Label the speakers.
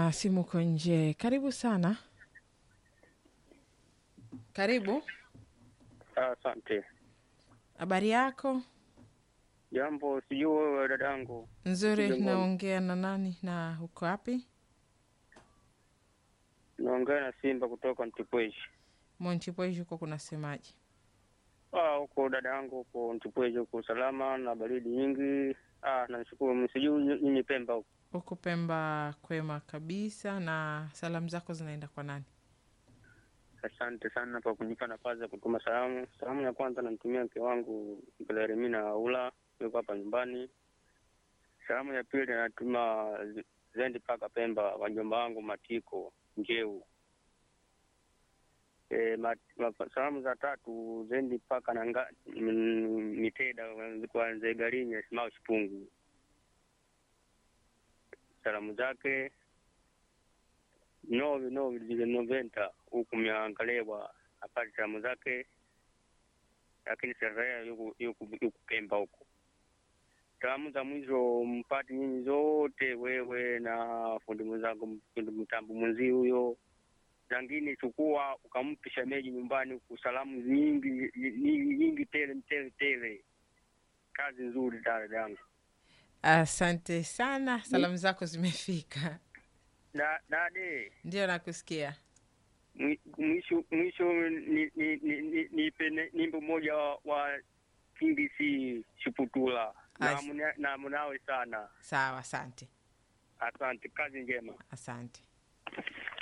Speaker 1: na simu uko nje. Karibu sana. Karibu.
Speaker 2: Asante.
Speaker 1: Habari yako?
Speaker 2: Jambo, sijui wewe dadangu.
Speaker 1: Nzuri.
Speaker 2: Jambo.
Speaker 1: Naongea na nani na uko wapi?
Speaker 2: Naongea na Simba kutoka Mtipweji.
Speaker 1: Montipweji huko kunasemaje?
Speaker 2: Ah, huko dadangu, huko Mtipweji huko salama na baridi nyingi. Ah, nashukuru. Sijui nyinyi Pemba huko.
Speaker 1: Huku Pemba kwema kabisa. Na salamu zako zinaenda kwa nani?
Speaker 2: Asante sana kwa kunipa nafasi ya kutuma salamu. Salamu ya kwanza namtumia mke wangu Belaremina Aula, yuko hapa nyumbani. Salamu ya pili natuma zi- zendi mpaka Pemba, wajomba wangu Matiko Njeu. E, ma, ma, salamu za tatu zendi mpaka nanga mm, Miteda kwa Nzee Garinya Simao Shipungu. Salamu zake novi novi zile noventa huku miangalewa apate salamu zake, lakini Serrea yuku yuku yuku Pemba huko. Salamu za mwisho mpati nyinyi zote, wewe na fundi mwenzangu, fundi mtambo mwenzi huyo zangine, chukua ukampe shemeji nyumbani huku, salamu nyingi nyingi nyingi tele tele tele. Kazi nzuri dada yangu.
Speaker 1: Asante sana, salamu zako zimefika.
Speaker 2: Na dade
Speaker 1: Ndio nakusikia.
Speaker 2: Mwi- mwisho mwisho ni- ni- ni- ni- nipe ni- nyimbo moja wa, wa KBC Shuputula na
Speaker 1: As-
Speaker 2: muna- na munawe sana.
Speaker 1: Sawa, asante,
Speaker 2: Asante, kazi njema.
Speaker 1: asante.